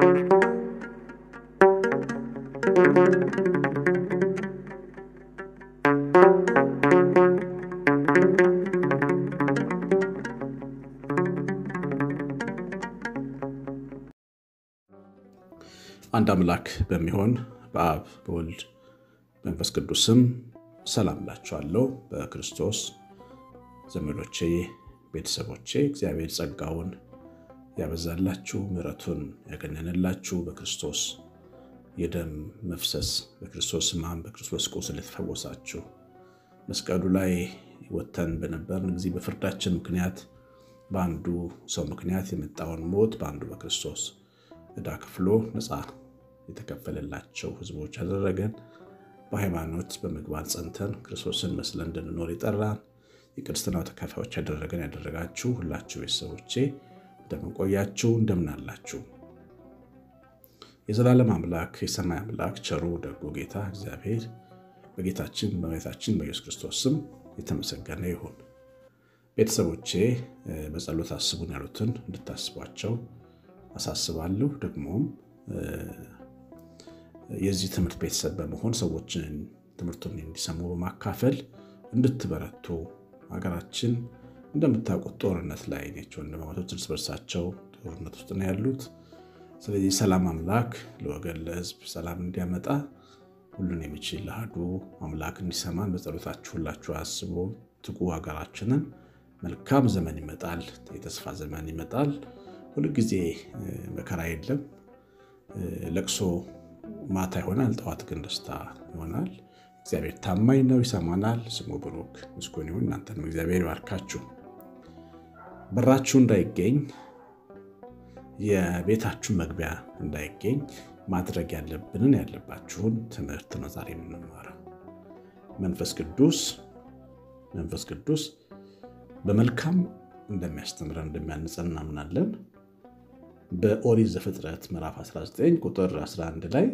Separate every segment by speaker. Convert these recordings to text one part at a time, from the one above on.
Speaker 1: አንድ አምላክ በሚሆን በአብ በወልድ መንፈስ ቅዱስም ሰላም ላችኋለሁ። በክርስቶስ ዘመዶቼ፣ ቤተሰቦቼ እግዚአብሔር ጸጋውን ያበዛላችሁ ምሕረቱን ያገነንላችሁ በክርስቶስ የደም መፍሰስ በክርስቶስ ሕማም በክርስቶስ ቁስል የተፈወሳችሁ መስቀሉ ላይ ወተን በነበርን ጊዜ በፍርዳችን ምክንያት በአንዱ ሰው ምክንያት የመጣውን ሞት በአንዱ በክርስቶስ ዕዳ ከፍሎ ነፃ የተከፈለላቸው ሕዝቦች ያደረገን በሃይማኖት በምግባር ጸንተን ክርስቶስን መስለን እንድንኖር የጠራን የክርስትናው ተካፋዮች ያደረገን ያደረጋችሁ ሁላችሁ ቤተሰቦቼ እንደምንቆያችሁ እንደምናላችሁ የዘላለም አምላክ የሰማይ አምላክ ቸሩ ደጉ ጌታ እግዚአብሔር በጌታችን በመድኃኒታችን በኢየሱስ ክርስቶስ ስም የተመሰገነ ይሁን። ቤተሰቦቼ በጸሎት አስቡን ያሉትን እንድታስቧቸው አሳስባለሁ። ደግሞም የዚህ ትምህርት ቤተሰብ በመሆን ሰዎችን ትምህርቱን እንዲሰሙ በማካፈል እንድትበረቱ ሀገራችን እንደምታውቁት ጦርነት ላይ ነች። ወንድማማቾች እርስ በርሳቸው ጦርነት ውስጥ ነው ያሉት። ስለዚህ ሰላም አምላክ ለወገን ለሕዝብ ሰላም እንዲያመጣ ሁሉን የሚችል ለአሐዱ አምላክ እንዲሰማን በጸሎታችሁ ሁላችሁ አስቦ ትጉ ሀገራችንን። መልካም ዘመን ይመጣል፣ የተስፋ ዘመን ይመጣል። ሁልጊዜ መከራ የለም። ለቅሶ ማታ ይሆናል፣ ጠዋት ግን ደስታ ይሆናል። እግዚአብሔር ታማኝ ነው፣ ይሰማናል። ስሙ ብሩክ ምስጉን ይሁን። እናንተንም እግዚአብሔር ይባርካችሁ። በራችሁ እንዳይገኝ የቤታችሁ መግቢያ እንዳይገኝ ማድረግ ያለብንን ያለባችሁን ትምህርት ነው ዛሬ የምንማረው። መንፈስ ቅዱስ መንፈስ ቅዱስ በመልካም እንደሚያስተምረን እንደሚያንጸን እናምናለን። በኦሪት ዘፍጥረት ምዕራፍ 19 ቁጥር 11 ላይ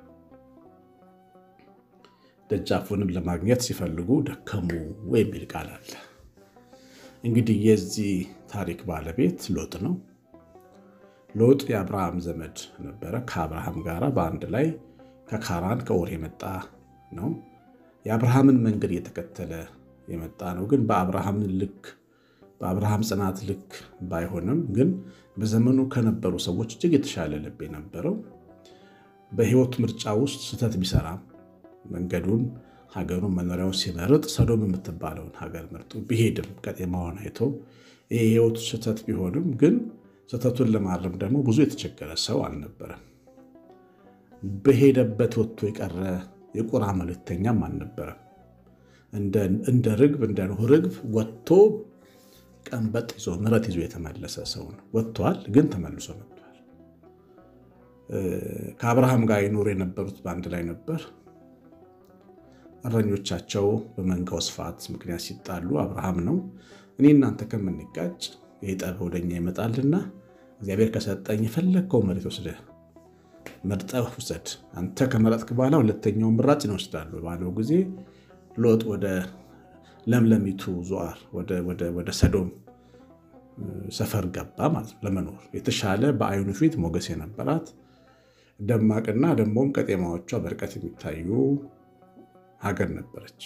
Speaker 1: ደጃፉንም ለማግኘት ሲፈልጉ ደከሙ የሚል ቃል አለ። እንግዲህ የዚህ ታሪክ ባለቤት ሎጥ ነው። ሎጥ የአብርሃም ዘመድ ነበረ። ከአብርሃም ጋር በአንድ ላይ ከካራን ከኦር የመጣ ነው። የአብርሃምን መንገድ እየተከተለ የመጣ ነው። ግን በአብርሃም ልክ በአብርሃም ጽናት ልክ ባይሆንም ግን በዘመኑ ከነበሩ ሰዎች እጅግ የተሻለ ልብ የነበረው በሕይወት ምርጫ ውስጥ ስህተት ቢሰራም መንገዱን፣ ሀገሩን፣ መኖሪያውን ሲመርጥ ሰዶም የምትባለውን ሀገር መርጦ ቢሄድም ቀጤማውን አይቶ ይህ የሕይወቱ ስህተት ቢሆንም ግን ስህተቱን ለማረም ደግሞ ብዙ የተቸገረ ሰው አልነበረም። በሄደበት ወጥቶ የቀረ የቁራ መልእክተኛም አልነበረም። እንደ ርግብ እንደ ኖህ ርግብ ወጥቶ ቀንበጥ ይዞ ምረት ይዞ የተመለሰ ሰው ነው። ወጥቷል፣ ግን ተመልሶ መጥቷል። ከአብርሃም ጋር ይኖሩ የነበሩት በአንድ ላይ ነበር። እረኞቻቸው በመንጋው ስፋት ምክንያት ሲጣሉ አብርሃም ነው እኔ እናንተ ከምንጋጭ ይህ ጠብ ወደኛ ይመጣልና እግዚአብሔር ከሰጠኝ የፈለግከው መሬት ወስደህ መርጠህ ውሰድ፣ አንተ ከመረጥክ በኋላ ሁለተኛውን ምራጭ ነው ወስዳሉ ባለው ጊዜ ሎጥ ወደ ለምለሚቱ ዞዓር ወደ ሰዶም ሰፈር ገባ ማለት ነው። ለመኖር የተሻለ በአይኑ ፊት ሞገስ የነበራት ደማቅና ደግሞም ቀጤማዎቿ በርቀት የሚታዩ ሀገር ነበረች።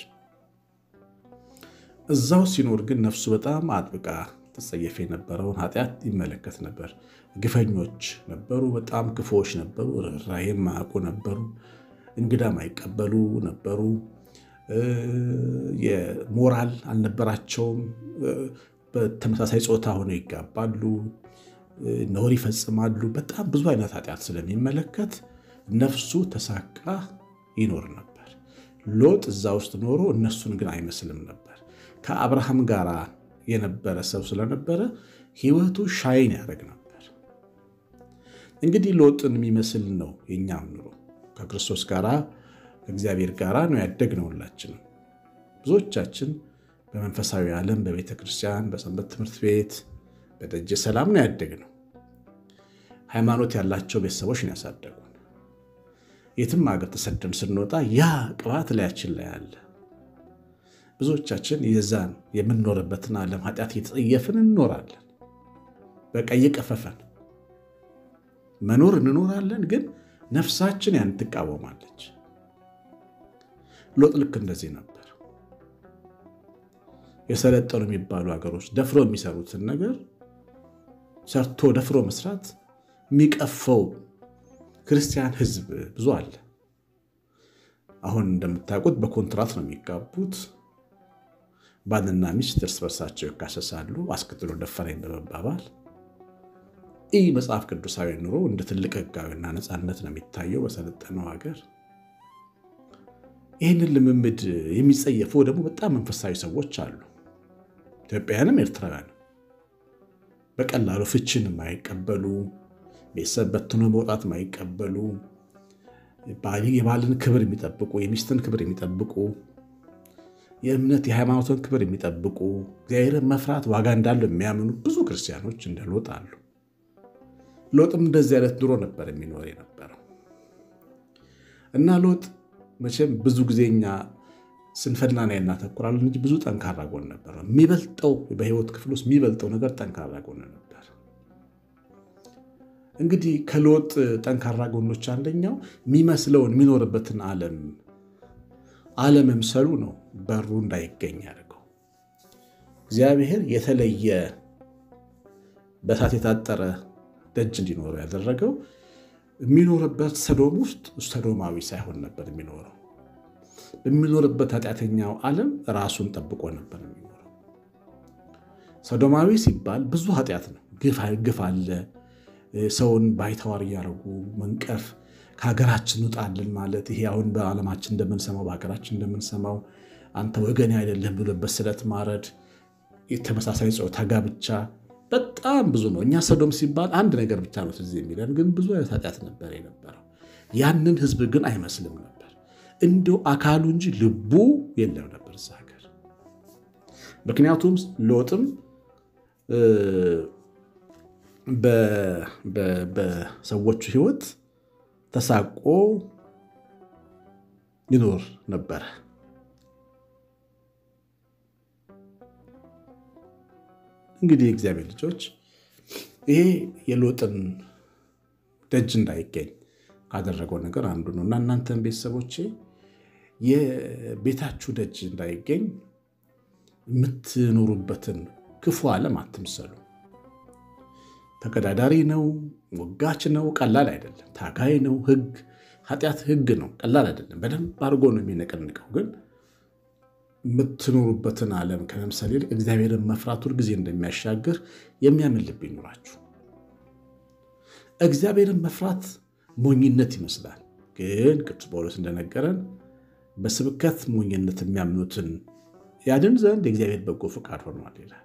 Speaker 1: እዛው ሲኖር ግን ነፍሱ በጣም አጥብቃ ተጸየፍ የነበረውን ኃጢአት ይመለከት ነበር። ግፈኞች ነበሩ፣ በጣም ክፉዎች ነበሩ፣ ርኅራኄ የማያውቁ ነበሩ፣ እንግዳ ማይቀበሉ ነበሩ። የሞራል አልነበራቸውም። በተመሳሳይ ጾታ ሆነው ይጋባሉ፣ ነውር ይፈጽማሉ። በጣም ብዙ አይነት ኃጢአት ስለሚመለከት ነፍሱ ተሳቃ ይኖር ነበር። ሎጥ እዛ ውስጥ ኖሮ እነሱን ግን አይመስልም ነበር። ከአብርሃም ጋር የነበረ ሰው ስለነበረ ሕይወቱ ሻይን ያደርግ ነበር። እንግዲህ ሎጥን የሚመስል ነው የእኛም ኑሮ ከክርስቶስ ጋር ከእግዚአብሔር ጋር ነው ያደግነው። ሁላችንም ብዙዎቻችን በመንፈሳዊ ዓለም በቤተ ክርስቲያን፣ በሰንበት ትምህርት ቤት፣ በደጀ ሰላም ነው ያደግነው። ሃይማኖት ያላቸው ቤተሰቦች ነው ያሳደጉን። የትም ሀገር ተሰደን ስንወጣ ያ ቅባት ላያችን ላይ አለ። ብዙዎቻችን የዛን የምንኖርበትን ዓለም ኃጢአት እየተጸየፍን እንኖራለን። በቃ እየቀፈፈን መኖር እንኖራለን፣ ግን ነፍሳችን ያን ትቃወማለች። ሎጥ ልክ እንደዚህ ነበር። የሰለጠኑ የሚባሉ ሀገሮች ደፍሮ የሚሰሩትን ነገር ሰርቶ ደፍሮ መስራት የሚቀፈው ክርስቲያን ሕዝብ ብዙ አለ። አሁን እንደምታውቁት በኮንትራት ነው የሚጋቡት። ባልና ሚስት እርስ በርሳቸው ይካሰሳሉ፣ አስከትሎ ደፈረኝ በመባባል ይህ መጽሐፍ ቅዱሳዊ ኑሮ እንደ ትልቅ ሕጋዊና ነፃነት ነው የሚታየው በሰለጠነው ሀገር። ይህንን ልምምድ የሚጸየፉ ደግሞ በጣም መንፈሳዊ ሰዎች አሉ። ኢትዮጵያውያንም ኤርትራውያንም በቀላሉ ፍችን የማይቀበሉ ቤተሰብ በትኖ መውጣት የማይቀበሉ የባልን ክብር የሚጠብቁ የሚስትን ክብር የሚጠብቁ የእምነት የሃይማኖትን ክብር የሚጠብቁ እግዚአብሔርን መፍራት ዋጋ እንዳለው የሚያምኑ ብዙ ክርስቲያኖች እንደ ሎጥ አሉ። ሎጥም እንደዚህ አይነት ኑሮ ነበር የሚኖር የነበረው እና ሎጥ መቼም ብዙ ጊዜ እኛ ስንፍና ላይ እናተኩራለን እንጂ ብዙ ጠንካራ ጎን ነበር። የሚበልጠው በህይወት ክፍል ውስጥ የሚበልጠው ነገር ጠንካራ ጎን ነበር። እንግዲህ ከሎጥ ጠንካራ ጎኖች አንደኛው የሚመስለውን የሚኖርበትን ዓለም አለመምሰሉ ነው። በሩ እንዳይገኝ ያደርገው እግዚአብሔር የተለየ በእሳት የታጠረ ደጅ እንዲኖረው ያደረገው የሚኖርበት ሰዶም ውስጥ ሰዶማዊ ሳይሆን ነበር የሚኖረው። በሚኖርበት ኃጢአተኛው ዓለም ራሱን ጠብቆ ነበር የሚኖረው። ሰዶማዊ ሲባል ብዙ ኃጢአት ነው። ግፍ አለ። ሰውን ባይተዋር እያደረጉ መንቀፍ፣ ከሀገራችን ውጣልን ማለት ይሄ አሁን በዓለማችን እንደምንሰማው በሀገራችን እንደምንሰማው አንተ ወገኔ አይደለም ብሎ በስለት ማረድ፣ የተመሳሳይ ጾታ ጋብቻ በጣም ብዙ ነው። እኛ ሰዶም ሲባል አንድ ነገር ብቻ ነው ትዝ የሚለን፣ ግን ብዙ አይነት ኃጢአት ነበር የነበረው። ያንን ህዝብ ግን አይመስልም ነበር። እንዲሁ አካሉ እንጂ ልቡ የለም ነበር እዛ ሀገር። ምክንያቱም ሎጥም በሰዎቹ ህይወት ተሳቆ ይኖር ነበረ። እንግዲህ የእግዚአብሔር ልጆች ይሄ የሎጥን ደጅ እንዳይገኝ ካደረገው ነገር አንዱ ነው እና እናንተን ቤተሰቦቼ የቤታችሁ ደጅ እንዳይገኝ የምትኖሩበትን ክፉ ዓለም አትምሰሉ። ተቀዳዳሪ ነው፣ ወጋች ነው፣ ቀላል አይደለም። ታጋይ ነው። ህግ ኃጢአት ህግ ነው፣ ቀላል አይደለም። በደንብ አድርጎ ነው የሚነቀንቀው። ግን የምትኖሩበትን ዓለም ከመምሰል ይልቅ እግዚአብሔርን መፍራት ሁልጊዜ እንደሚያሻግር የሚያምን ልብ ይኑራችሁ። እግዚአብሔርን መፍራት ሞኝነት ይመስላል፣ ግን ቅዱስ ጳውሎስ እንደነገረን በስብከት ሞኝነት የሚያምኑትን ያድን ዘንድ የእግዚአብሔር በጎ ፈቃድ ሆኗል ይላል።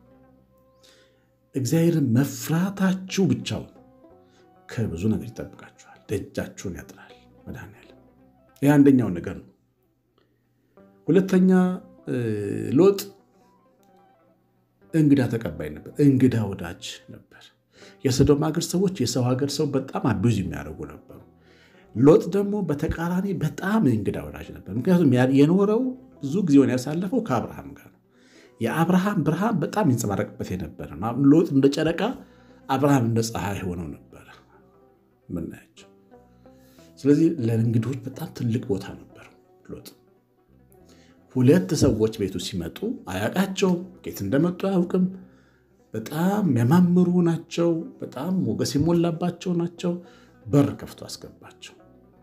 Speaker 1: እግዚአብሔርን መፍራታችሁ ብቻውን ከብዙ ነገር ይጠብቃችኋል፣ ደጃችሁን ያጥራል። መድኃኒዓለም ይህ አንደኛው ነገር ነው። ሁለተኛ ሎጥ እንግዳ ተቀባይ ነበር፣ እንግዳ ወዳጅ ነበር። የሰዶም ሀገር ሰዎች የሰው ሀገር ሰው በጣም አቢዝ የሚያደርጉ ነበሩ። ሎጥ ደግሞ በተቃራኒ በጣም እንግዳ ወዳጅ ነበር። ምክንያቱም የኖረው ብዙ ጊዜውን ያሳለፈው ከአብርሃም ጋር ነው። የአብርሃም ብርሃን በጣም ይንጸባረቅበት የነበረ ነው። ሎጥ እንደ ጨረቃ፣ አብርሃም እንደ ፀሐይ ሆነው ነበረ ምናያቸው። ስለዚህ ለእንግዶች በጣም ትልቅ ቦታ ነበረው ሎጥ። ሁለት ሰዎች ቤቱ ሲመጡ አያውቃቸውም፣ ከየት እንደመጡ አያውቅም። በጣም የሚያማምሩ ናቸው። በጣም ሞገስ የሞላባቸው ናቸው። በር ከፍቶ አስገባቸው።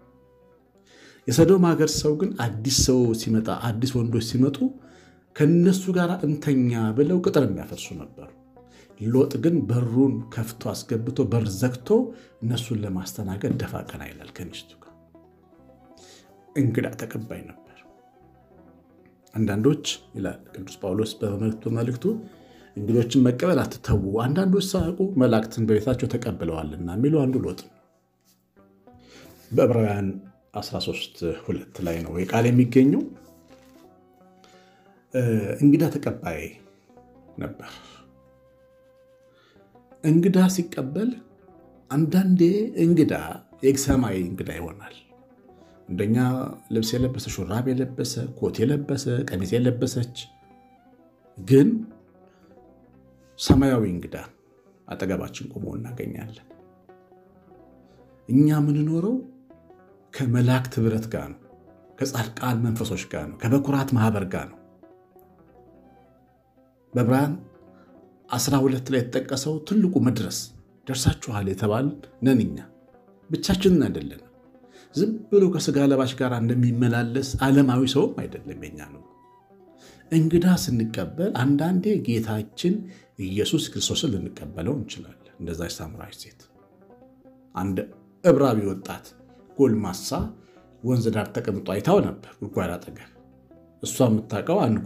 Speaker 1: የሰዶም ሀገር ሰው ግን አዲስ ሰው ሲመጣ አዲስ ወንዶች ሲመጡ ከነሱ ጋር እንተኛ ብለው ቅጥር የሚያፈርሱ ነበሩ። ሎጥ ግን በሩን ከፍቶ አስገብቶ በር ዘግቶ እነሱን ለማስተናገድ ደፋ ቀና ይላል ከሚስቱ ጋር። እንግዳ ተቀባይ ነበር። አንዳንዶች ይላል ቅዱስ ጳውሎስ በመልእክቱ እንግዶችን መቀበል አትተዉ፣ አንዳንዶች ሳያውቁ መላእክትን በቤታቸው ተቀብለዋልና የሚሉ አንዱ ሎጥ ነው። በዕብራውያን 13 ሁለት ላይ ነው ቃል የሚገኘው። እንግዳ ተቀባይ ነበር። እንግዳ ሲቀበል አንዳንዴ እንግዳ የሰማይ እንግዳ ይሆናል። እንደኛ ልብስ የለበሰ ሹራብ የለበሰ ኮት የለበሰ ቀሚስ የለበሰች ግን ሰማያዊ እንግዳ አጠገባችን ቆሞ እናገኛለን። እኛ የምንኖረው ከመላእክት ኅብረት ጋር ነው። ከጻድቃን መንፈሶች ጋር ነው። ከበኩራት ማህበር ጋር ነው። በዕብራውያን 12 ላይ የተጠቀሰው ትልቁ መድረስ ደርሳችኋል የተባል ነን። እኛ ብቻችንን አይደለም። ዝም ብሎ ከስጋ ለባሽ ጋር እንደሚመላለስ ዓለማዊ ሰውም አይደለም። የኛ ነው። እንግዳ ስንቀበል አንዳንዴ ጌታችን ኢየሱስ ክርስቶስን ልንቀበለው እንችላለን። እንደዛ ሳምራዊ ሴት አንድ ዕብራዊ ወጣት ጎልማሳ ወንዝ ዳር ተቀምጦ አይታው ነበር፣ ጉድጓድ አጠገብ። እሷ የምታውቀው አንድ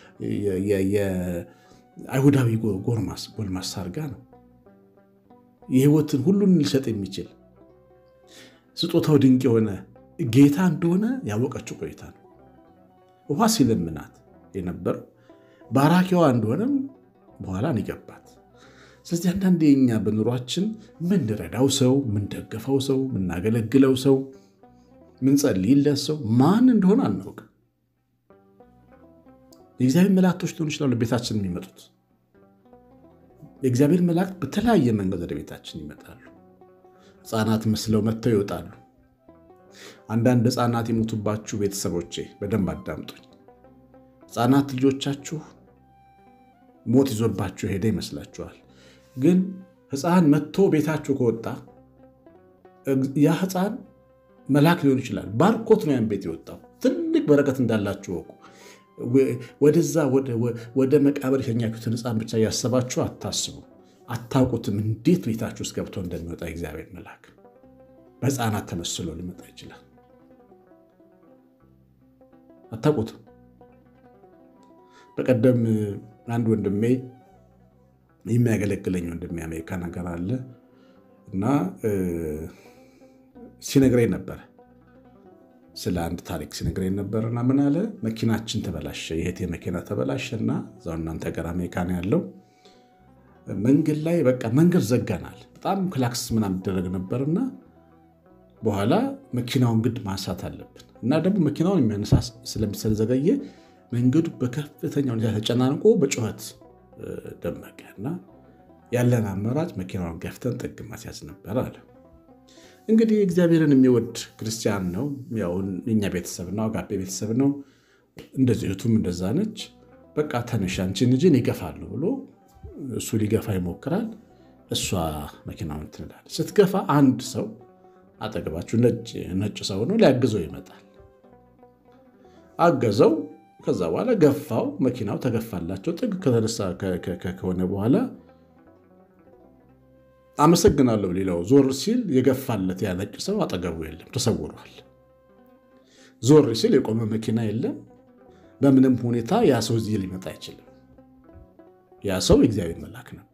Speaker 1: የአይሁዳዊ ጎልማሳ አድርጋ ነው። የሕይወትን ሁሉን ሊሰጥ የሚችል ስጦታው ድንቅ የሆነ ጌታ እንደሆነ ያወቀችው ቆይታ ነው። ውሃ ሲለምናት የነበረው ባራኪዋ እንደሆነም በኋላ ይገባት። ስለዚህ አንዳንዴ የኛ በኑሯችን ምንረዳው ሰው፣ ምንደግፈው ሰው፣ ምናገለግለው ሰው፣ ምንጸልይለት ሰው ማን እንደሆነ አናውቅም። የእግዚአብሔር መላእክቶች ሊሆኑ ይችላሉ ቤታችን የሚመጡት። የእግዚአብሔር መላእክት በተለያየ መንገድ ወደ ቤታችን ይመጣሉ። ሕፃናት መስለው መጥተው ይወጣሉ። አንዳንድ ሕፃናት የሞቱባችሁ ቤተሰቦቼ በደንብ አዳምጡኝ። ሕፃናት ልጆቻችሁ ሞት ይዞባችሁ ሄደ ይመስላችኋል። ግን ሕፃን መጥቶ ቤታችሁ ከወጣ ያ ሕፃን መልአክ ሊሆን ይችላል። ባርኮት ነው ያን ቤት የወጣው። ትልቅ በረከት እንዳላችሁ ወቁ። ወደዛ ወደ መቃብር የሸኛችሁትን ሕፃን ብቻ እያሰባችሁ አታስቡ። አታውቁትም እንዴት ቤታችሁ ውስጥ ገብቶ እንደሚወጣ እግዚአብሔር መልአክ በሕፃናት ተመስሎ ሊመጣ ይችላል። አታውቁትም። በቀደም አንድ ወንድሜ የሚያገለግለኝ ወንድሜ አሜሪካ ነገር አለ እና ሲነግረኝ ነበረ ስለ አንድ ታሪክ ሲነግረኝ ነበርና ምን አለ መኪናችን ተበላሸ፣ የእህቴ መኪና ተበላሸ እና እዛው እናንተ ጋር አሜሪካ ነው ያለው መንገድ ላይ በቃ መንገድ ዘጋናል። በጣም ክላክስ ምናምን ይደረግ ነበርና በኋላ መኪናውን ግድ ማንሳት አለብን እና ደግሞ መኪናውን የሚያነሳ ስለዘገየ መንገዱ በከፍተኛ ሁኔታ ተጨናንቆ በጩኸት ደመቀ እና ያለን አማራጭ መኪናውን ገፍተን ጥግ ማስያዝ ነበር አለ። እንግዲህ እግዚአብሔርን የሚወድ ክርስቲያን ነው። ያው የኛ ቤተሰብ ነው፣ አጋፔ ቤተሰብ ነው። እንደዚህ እህቱም እንደዛ ነች። በቃ ተነሽ አንቺን ልጅን ይገፋሉ ብሎ እሱ ሊገፋ ይሞክራል። እሷ መኪናውን ትንላለች። ስትገፋ አንድ ሰው አጠገባችሁ ነጭ ሰው ነው ሊያግዘው ይመጣል። አገዘው። ከዛ በኋላ ገፋው። መኪናው ተገፋላቸው። ጥግ ከተነሳ ከሆነ በኋላ አመሰግናለሁ ሌላው ዞር ሲል የገፋለት ያ ነጭ ሰው አጠገቡ የለም፣ ተሰውሯል። ዞር ሲል የቆመ መኪና የለም። በምንም ሁኔታ ያ ሰው እዚህ ሊመጣ አይችልም። ያ ሰው የእግዚአብሔር መልአክ ነበር።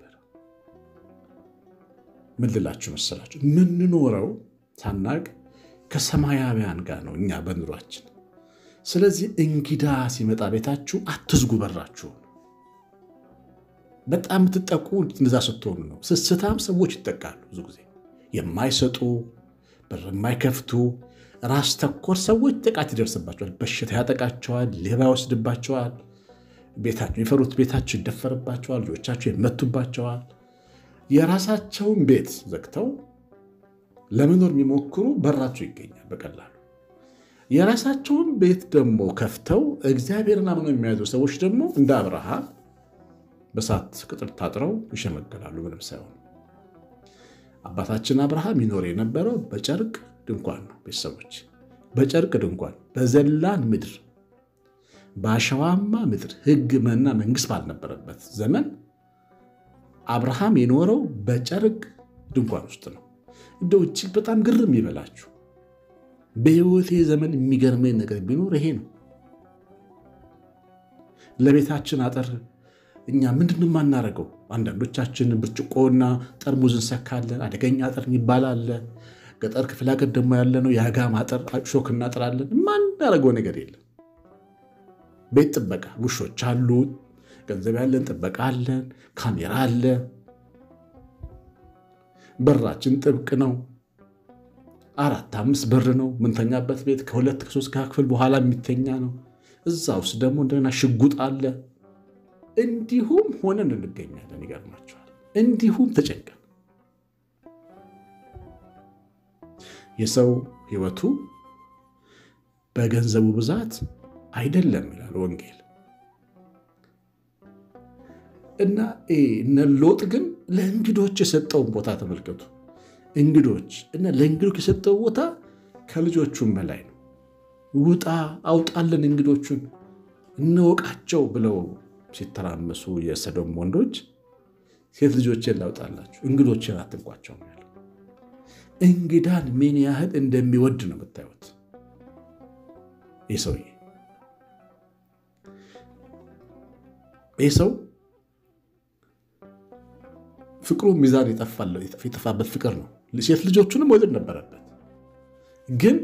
Speaker 1: ምን ልላችሁ መሰላችሁ? የምንኖረው ሳናቅ ከሰማያውያን ጋር ነው እኛ በኑሯችን። ስለዚህ እንግዳ ሲመጣ ቤታችሁ አትዝጉ በራችሁ። በጣም የምትጠቁ እንደዛ ስትሆኑ ነው። ስስታም ሰዎች ይጠቃሉ። ብዙ ጊዜ የማይሰጡ በር የማይከፍቱ ራስ ተኮር ሰዎች ጥቃት ይደርስባቸዋል። በሽታ ያጠቃቸዋል። ሌባ ይወስድባቸዋል። ቤታቸው የሚፈሩት ቤታቸው ይደፈርባቸዋል። ልጆቻቸው ይመቱባቸዋል። የራሳቸውን ቤት ዘግተው ለመኖር የሚሞክሩ በራቸው ይገኛል በቀላሉ። የራሳቸውን ቤት ደግሞ ከፍተው እግዚአብሔርን አምነው የሚያዙ ሰዎች ደግሞ እንደ አብርሃም በሳት ቅጥር ታጥረው ይሸመገላሉ። ምንም ሳይሆን አባታችን አብርሃም ይኖር የነበረው በጨርቅ ድንኳን ነው። ቤተሰቦች በጨርቅ ድንኳን በዘላን ምድር በአሸዋማ ምድር ሕግ መና መንግስት ባልነበረበት ዘመን አብርሃም የኖረው በጨርቅ ድንኳን ውስጥ ነው። እንደው እጅግ በጣም ግርም ይበላችሁ። በሕይወቴ ዘመን የሚገርመኝ ነገር ቢኖር ይሄ ነው። ለቤታችን አጥር እኛ ምንድን የማናደርገው? አንዳንዶቻችን ብርጭቆና ጠርሙዝ እንሰካለን። አደገኛ አጥር የሚባል አለ። ገጠር ክፍለ ሀገር ደግሞ ያለ ነው የአጋም አጥር ሾክ እናጥራለን። የማናደርገው ነገር የለም። ቤት ጥበቃ ውሾች አሉ። ገንዘብ ያለን ጥበቃ አለን። ካሜራ አለ። በራችን ጥብቅ ነው። አራት አምስት በር ነው ምንተኛበት ቤት ከሁለት ከሶስት ክፍል በኋላ የሚተኛ ነው። እዛ ውስጥ ደግሞ እንደገና ሽጉጥ አለ። እንዲሁም ሆነን እንገኛለን። ይገርማቸዋል። እንዲሁም ተጨንቀን የሰው ሕይወቱ በገንዘቡ ብዛት አይደለም ይላል ወንጌል። እና እነ ሎጥ ግን ለእንግዶች የሰጠውን ቦታ ተመልከቱ። እንግዶች እና ለእንግዶች የሰጠው ቦታ ከልጆቹም በላይ ነው። ውጣ አውጣልን እንግዶቹን እንወቃቸው ብለው ሲተራመሱ የሰዶም ወንዶች ሴት ልጆችን ላውጣላችሁ እንግዶችን አትንኳቸው ነው ያለው። እንግዳን ምን ያህል እንደሚወድ ነው የምታዩት። ይህ ሰውዬ ይህ ሰው ፍቅሩ ሚዛን የጠፋበት ፍቅር ነው። ሴት ልጆቹንም መውደድ ነበረበት፣ ግን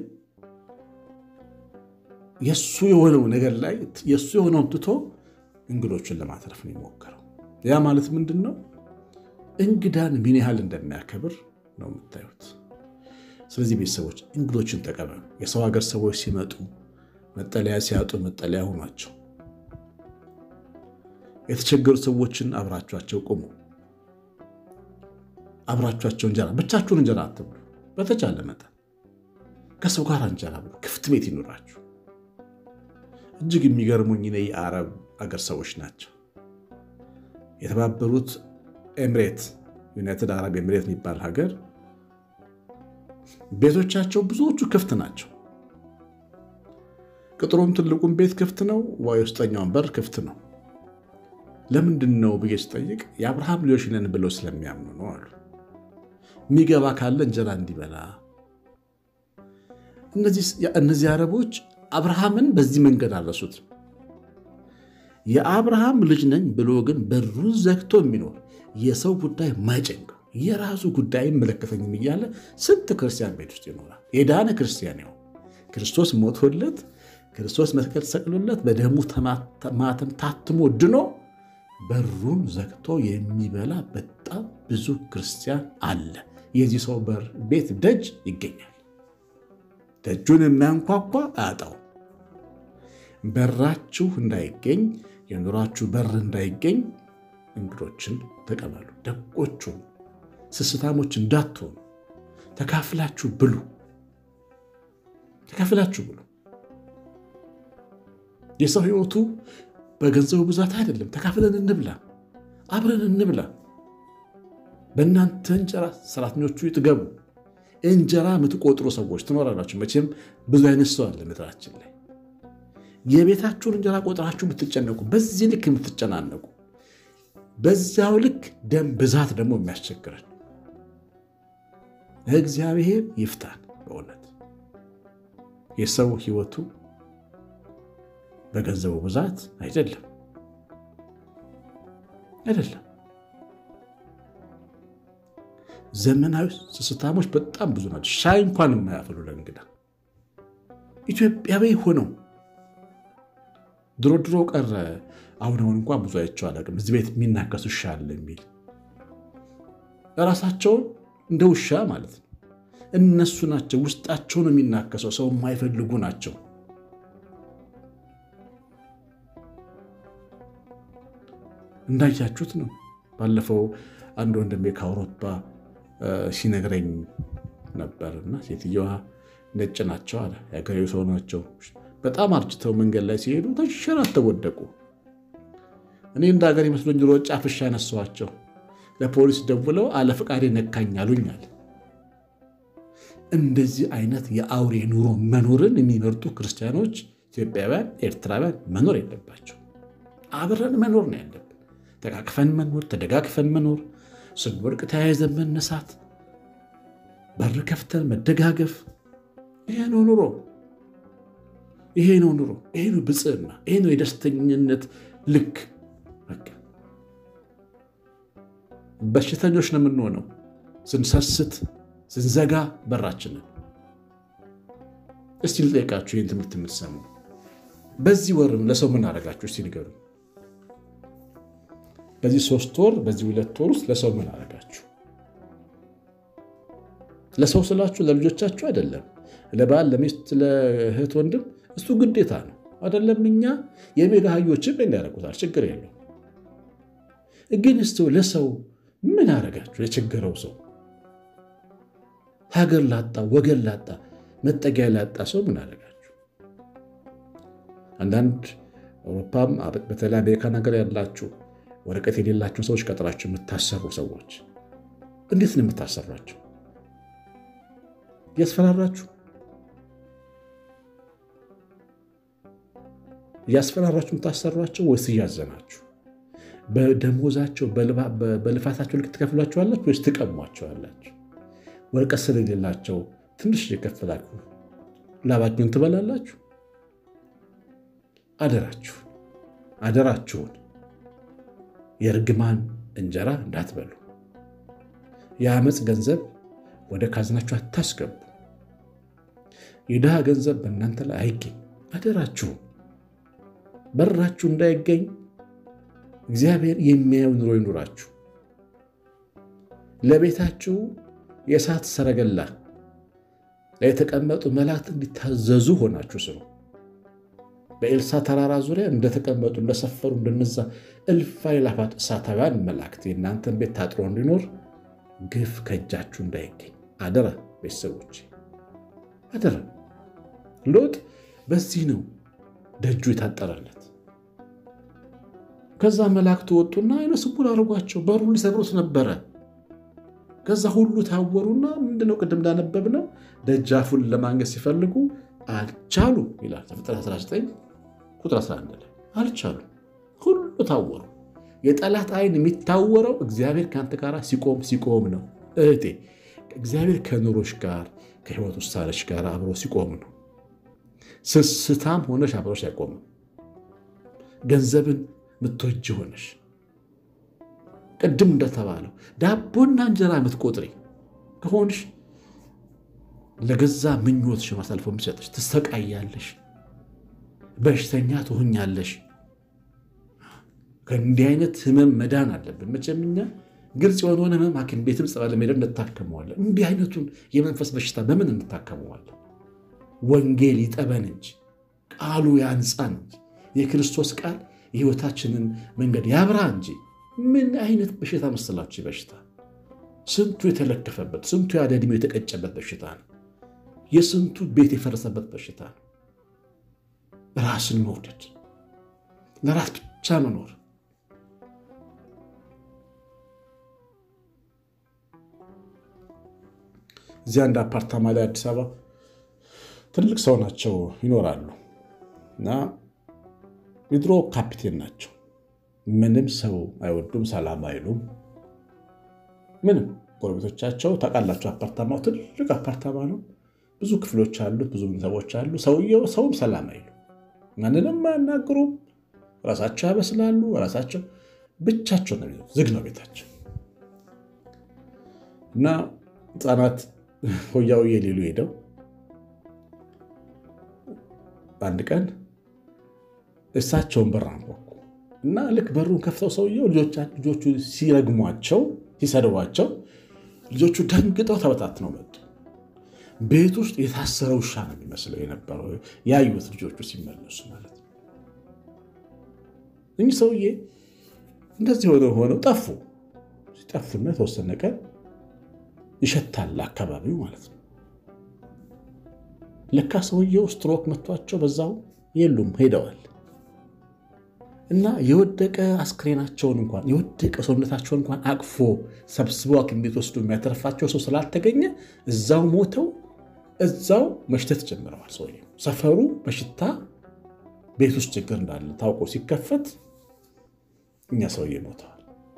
Speaker 1: የእሱ የሆነው ነገር ላይ የእሱ የሆነውን ትቶ እንግዶችን ለማትረፍ ነው የሞከረው። ያ ማለት ምንድን ነው? እንግዳን ምን ያህል እንደሚያከብር ነው የምታዩት። ስለዚህ ቤተሰቦች እንግዶችን ተቀበሉ። የሰው ሀገር ሰዎች ሲመጡ መጠለያ ሲያጡ መጠለያ ሆኗቸው። የተቸገሩ ሰዎችን አብራችኋቸው ቁሙ። አብራችኋቸው እንጀራ ብቻችሁን እንጀራ አትብሉ። በተቻለ መጠን ከሰው ጋር እንጀራ ብሉ። ክፍት ቤት ይኑራችሁ። እጅግ የሚገርሙኝ እኔ የአረብ አገር ሰዎች ናቸው። የተባበሩት ኤምሬት ዩናይትድ አረብ ኤምሬት የሚባል ሀገር ቤቶቻቸው ብዙዎቹ ክፍት ናቸው። ቅጥሩም ትልቁም ቤት ክፍት ነው። የውስጠኛውን በር ክፍት ነው። ለምንድን ነው ብዬ ስጠይቅ የአብርሃም ልጆች ነን ብለው ስለሚያምኑ ነው አሉ። የሚገባ ካለ እንጀራ እንዲበላ። እነዚህ አረቦች አብርሃምን በዚህ መንገድ አረሱት። የአብርሃም ልጅ ነኝ ብሎ ግን በሩን ዘግቶ የሚኖር የሰው ጉዳይ ማይጨንቀው የራሱ ጉዳይ አይመለከተኝም እያለ ስንት ክርስቲያን ቤት ውስጥ ይኖራል። የዳነ ክርስቲያን ያው ክርስቶስ ሞቶለት ክርስቶስ መስቀል ተሰቅሎለት በደሙ ማተም ታትሞ ድኖ በሩን ዘግቶ የሚበላ በጣም ብዙ ክርስቲያን አለ። የዚህ ሰው በር ቤት ደጅ ይገኛል። ደጁን የሚያንኳኳ አያጣው። በራችሁ እንዳይገኝ የኑሯችሁ በር እንዳይገኝ እንግዶችን ተቀበሉ። ደቆቹ ስስታሞች እንዳትሆኑ ተካፍላችሁ ብሉ። ተካፍላችሁ ብሉ። የሰው ሕይወቱ በገንዘቡ ብዛት አይደለም። ተካፍለን እንብላ፣ አብረን እንብላ። በእናንተ እንጀራ ሰራተኞቹ ይጥገቡ። እንጀራ የምትቆጥሩ ሰዎች ትኖራላችሁ። መቼም ብዙ አይነት ሰው አለ ምድራችን ላይ። የቤታችሁን እንጀራ ቆጥራችሁ የምትጨነቁ፣ በዚህ ልክ የምትጨናነቁ፣ በዚያው ልክ ደም ብዛት ደግሞ የሚያስቸግረን እግዚአብሔር ይፍታን። በእውነት የሰው ሕይወቱ በገንዘቡ ብዛት አይደለም አይደለም። ዘመናዊ ስስታሞች በጣም ብዙ ናቸው። ሻይ እንኳን የማያፈሉ ለእንግዳ ኢትዮጵያዊ ሆነው ድሮ ድሮ ቀረ። አሁን አሁን እንኳን ብዙ አይቼው አላውቅም። እዚህ ቤት የሚናከሱ ውሻ አለ የሚል ራሳቸውን እንደ ውሻ ማለት ነው። እነሱ ናቸው ውስጣቸውን የሚናከሰው ሰው የማይፈልጉ ናቸው። እንዳያችሁት ነው። ባለፈው አንድ ወንድሜ ከአውሮፓ ሲነግረኝ ነበር እና ሴትየዋ ነጭ ናቸው አለ። የሀገሬው ሰው ናቸው። በጣም አርጅተው መንገድ ላይ ሲሄዱ ተንሸራተው ወደቁ። እኔ እንደ ሀገር መስሎኝ ሮጬ አፍሻ ያነሷቸው። ለፖሊስ ደውለው አለ ፈቃዴ ነካኝ አሉኛል። እንደዚህ አይነት የአውሬ ኑሮ መኖርን የሚመርጡ ክርስቲያኖች፣ ኢትዮጵያውያን፣ ኤርትራውያን መኖር የለባቸው። አብረን መኖር ነው ያለብን። ተቃቅፈን መኖር፣ ተደጋግፈን መኖር፣ ስንወድቅ ተያይዘን መነሳት፣ በር ከፍተን መደጋገፍ። ይሄ ነው ኑሮ። ይሄ ነው ኑሮ። ይሄ ነው ብፅዕና። ይሄ ነው የደስተኝነት ልክ። በቃ በሽተኞች ነው የምንሆነው ስንሰስት፣ ስንዘጋ በራችንን። እስቲ ልጠይቃችሁ፣ ይህን ትምህርት የምትሰሙ በዚህ ወርም ለሰው ምን አደረጋችሁ? እስቲ ንገሩ። በዚህ ሶስት ወር በዚህ ሁለት ወር ውስጥ ለሰው ምን አደረጋችሁ? ለሰው ስላችሁ ለልጆቻችሁ አይደለም፣ ለባል፣ ለሚስት፣ ለእህት ወንድም፣ እሱ ግዴታ ነው አይደለም። እኛ የሜዳ አህዮችም እንዲያደርጉታል፣ ችግር የለው። ግን እስቲ ለሰው ምን አደረጋችሁ? የቸገረው ሰው ሀገር ላጣ ወገን ላጣ መጠጊያ ላጣ ሰው ምን አደረጋችሁ? አንዳንድ አውሮፓም በተለይ አሜሪካን ሀገር ያላችሁ ወረቀት የሌላቸው ሰዎች ቀጥራችሁ የምታሰሩ ሰዎች እንዴት ነው የምታሰሯቸው? እያስፈራራችሁ እያስፈራራችሁ የምታሰሯቸው ወይስ እያዘናችሁ? በደሞዛቸው በልፋታቸው ልክ ትከፍሏቸዋላችሁ ወይስ ትቀሟቸዋላችሁ? ወረቀት ስለሌላቸው ትንሽ የከፈላችሁ ላባችሁን ትበላላችሁ? አደራችሁን አደራችሁን የእርግማን እንጀራ እንዳትበሉ፣ የአመፅ ገንዘብ ወደ ካዝናችሁ አታስገቡ፣ የድሃ ገንዘብ በእናንተ ላይ አይገኝ። አደራችሁን በራችሁ እንዳይገኝ እግዚአብሔር የሚያየው ኑሮ ይኑራችሁ። ለቤታችሁ የእሳት ሰረገላ ላይ የተቀመጡ መላእክት እንዲታዘዙ ሆናችሁ ስሩ። በኤልሳ ተራራ ዙሪያ እንደተቀመጡ እንደሰፈሩ እንደነዛ እልፍ አእላፋት እሳታውያን መላእክት የእናንተን ቤት ታጥሮ እንዲኖር ግፍ ከእጃችሁ እንዳይገኝ አደራ። ቤተሰቦች አደራ። ሎጥ በዚህ ነው ደጁ የታጠረለት። ከዛ መላእክቱ ወጡና አይነ ስውር አድርጓቸው በሩ ሊሰብሩት ነበረ። ከዛ ሁሉ ታወሩና ምንድነው ቅድም እንዳነበብነው ደጃፉን ለማንገስ ሲፈልጉ አልቻሉ ይላል ዘፍጥረት 19 ቁጥር 11 ላይ አልቻሉ። ሁሉ ታወሩ። የጠላት አይን የሚታወረው እግዚአብሔር ከአንተ ጋር ሲቆም ሲቆም ነው። እህቴ እግዚአብሔር ከኑሮች ጋር ከህይወት ውሳኔዎች ጋር አብሮ ሲቆም ነው። ስስታም ሆነሽ አብሮሽ አይቆምም። ገንዘብን ምትወጅ ሆነሽ ቅድም እንደተባለው ዳቦና እንጀራ የምትቆጥሪ ከሆንሽ ለገዛ ምኞትሽ አሳልፎ የሚሰጥሽ ትሰቃያለሽ፣ በሽተኛ ትሆኛለሽ። ከእንዲህ አይነት ህመም መዳን አለብን። መቼም እኛ ግልጽ የሆነውን ህመም ሐኪም ቤትም ጸበል ሄደን እንታከመዋለን። እንዲህ አይነቱን የመንፈስ በሽታ በምን እንታከመዋለን? ወንጌል ይጠበን እንጂ ቃሉ ያንጻን እንጂ የክርስቶስ ቃል የህይወታችንን መንገድ ያብራ እንጂ ምን አይነት በሽታ መሰላችሁ? በሽታ ስንቱ የተለከፈበት ስንቱ ያለ ዕድሜው የተቀጨበት በሽታ ነው። የስንቱ ቤት የፈረሰበት በሽታ ነው። ራስን መውደድ፣ ለራስ ብቻ መኖር። እዚህ አንድ አፓርታማ ላይ አዲስ አበባ ትልቅ ሰው ናቸው ይኖራሉ እና የድሮ ካፒቴን ናቸው። ምንም ሰው አይወዱም፣ ሰላም አይሉም። ምንም ጎረቤቶቻቸው ታውቃላቸው። አፓርታማው ትልቅ አፓርታማ ነው። ብዙ ክፍሎች አሉት፣ ብዙ ሰዎች አሉ። ሰውየው ሰውም ሰላም አይሉ፣ ማንንም አያናግሩም። ራሳቸው ያበስላሉ፣ ራሳቸው ብቻቸው ነው። ዝግ ነው ቤታቸው እና ህፃናት ሆያውዬ ሊሉ ሄደው አንድ ቀን እሳቸውን በር አንኳኩ እና ልክ በሩን ከፍተው ሰውየው ልጆቹ ሲረግሟቸው ሲሰድቧቸው ልጆቹ ደንግጠው ተበታትነው መጡ። ቤት ውስጥ የታሰረ ውሻ ነው የሚመስለው የነበረው ያዩት ልጆቹ ሲመለሱ ማለት ነው። እኚህ ሰውዬ እንደዚህ ሆነው ሆነው ጠፉ። ሲጠፉና የተወሰነ ቀን ይሸታል አካባቢው ማለት ነው። ለካ ሰውየው ስትሮክ መቷቸው በዛው የሉም ሄደዋል። እና የወደቀ አስክሬናቸውን እንኳን የወደቀ ሰውነታቸውን እንኳን አቅፎ ሰብስቦ ሐኪም ቤት ወስዶ የሚያተርፋቸው ሰው ስላልተገኘ እዛው ሞተው እዛው መሽተት ጀምረዋል። ሰውየው ሰፈሩ በሽታ ቤት ውስጥ ችግር እንዳለ ታውቆ ሲከፈት እኛ ሰውዬ ሞተዋል።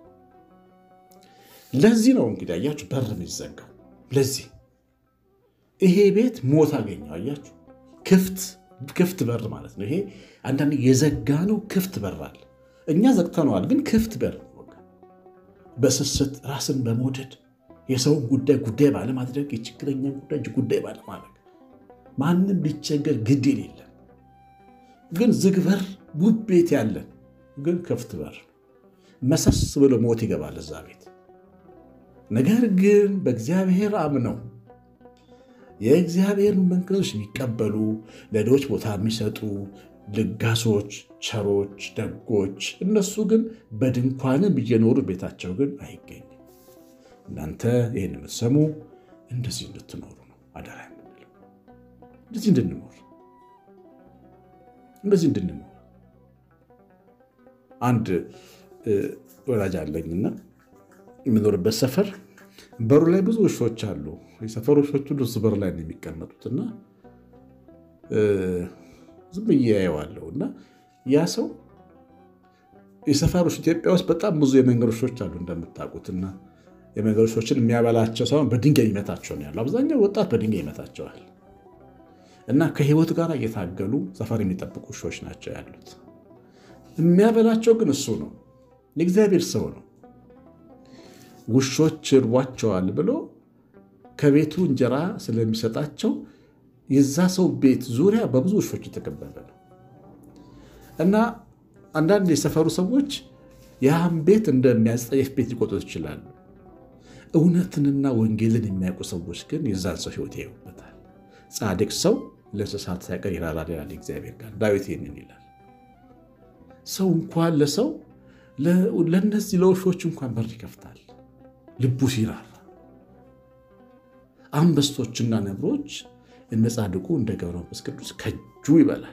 Speaker 1: ለዚህ ነው እንግዲህ አያችሁ በር የሚዘጋው። ለዚህ ይሄ ቤት ሞት አገኘው። አያችሁ ክፍት ክፍት በር ማለት ነው። ይሄ አንዳንድ የዘጋ ነው ክፍት በር አለ። እኛ ዘግተነዋል፣ ግን ክፍት በር በስስት ራስን በመውደድ የሰውን ጉዳይ ጉዳይ ባለማድረግ የችግረኛን ጉዳይ ጉዳይ ባለማድረግ ማንም ቢቸገር ግድ የሌለን ግን ዝግ በር ውብ ቤት ያለን ግን ክፍት በር መሰስ ብሎ ሞት ይገባል እዛ ቤት። ነገር ግን በእግዚአብሔር አምነው የእግዚአብሔር መንግሥት የሚቀበሉ ለድሆች ቦታ የሚሰጡ ልጋሶች፣ ቸሮች፣ ደጎች እነሱ ግን በድንኳንም እየኖሩ ቤታቸው ግን አይገኝም። እናንተ ይህን የምትሰሙ እንደዚህ እንድትኖሩ ነው አደራ የምንለው። እንደዚህ እንድንኖር እንደዚህ እንድንኖር አንድ ወላጅ አለኝና የምኖርበት ሰፈር በሩ ላይ ብዙ ውሾች አሉ። የሰፈር ውሾች ሁሉ እሱ በር ላይ ነው የሚቀመጡትና ዝም ብዬ አየዋለሁ እና ያ ሰው የሰፈሮች ኢትዮጵያ ውስጥ በጣም ብዙ የመንገድ ውሾች አሉ እንደምታውቁትና የመንገድ ውሾችን የሚያበላቸው ሳይሆን በድንጋይ ይመታቸው ነው ያለው። አብዛኛው ወጣት በድንጋይ ይመታቸዋል እና ከህይወት ጋር እየታገሉ ሰፈር የሚጠብቁ ውሾች ናቸው ያሉት። የሚያበላቸው ግን እሱ ነው፣ የእግዚአብሔር ሰው ነው። ውሾች እርቧቸዋል ብሎ ከቤቱ እንጀራ ስለሚሰጣቸው የዛ ሰው ቤት ዙሪያ በብዙ ውሾች የተከበበ ነው እና አንዳንድ የሰፈሩ ሰዎች ያህም ቤት እንደሚያስጠየፍ ቤት ሊቆጥሩት ይችላሉ። እውነትንና ወንጌልን የሚያውቁ ሰዎች ግን የዛን ሰው ህይወት ያዩበታል። ጻድቅ ሰው ለእንስሳት ሳይቀር ይራራል ይላል እግዚአብሔር ጋር። ዳዊት ይህንን ይላል። ሰው እንኳን ለሰው ለእነዚህ ለውሾች እንኳን በር ይከፍታል ልቡ ሲራራ። አንበሶችና ነብሮች እነ ጻድቁ እንደ ገብረ መንፈስ ቅዱስ ከእጁ ይበላል።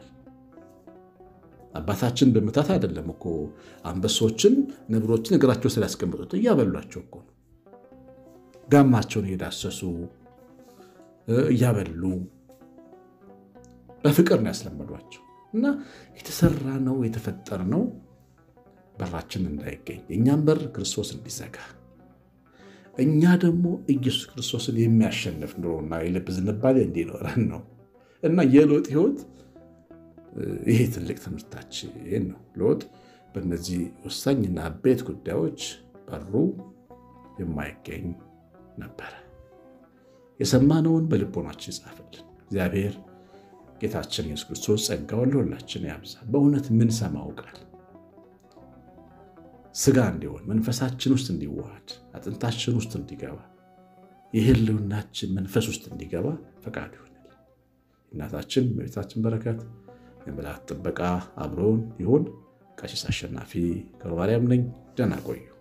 Speaker 1: አባታችን በመታት አይደለም እኮ አንበሶችን ነብሮችን እግራቸው ስላስቀምጡት እያበሏቸው እኮ ነው። ጋማቸውን እየዳሰሱ እያበሉ በፍቅር ነው ያስለመዷቸው። እና የተሰራ ነው የተፈጠር ነው በራችን እንዳይገኝ የእኛም በር ክርስቶስ እንዲዘጋ እኛ ደግሞ ኢየሱስ ክርስቶስን የሚያሸንፍ ኑሮና የልብ ዝንባሌ እንዲኖረን ነው እና የሎጥ ህይወት ይሄ ትልቅ ትምህርታችን ነው። ሎጥ በእነዚህ ወሳኝና አበይት ጉዳዮች በሩ የማይገኝ ነበረ። የሰማነውን በልቦናችን ይጻፍልን። እግዚአብሔር ጌታችን ኢየሱስ ክርስቶስ ጸጋውን ለሁላችን ያብዛ። በእውነት ምን ሰማው ቃል ስጋ እንዲሆን መንፈሳችን ውስጥ እንዲዋሃድ አጥንታችን ውስጥ እንዲገባ የህልውናችን መንፈስ ውስጥ እንዲገባ ፈቃዱ ይሆናል። እናታችን በቤታችን በረከት የመላእክት ጥበቃ አብሮን ይሁን። ቀሲስ አሸናፊ ገብረማርያም ነኝ። ደህና ቆዩ።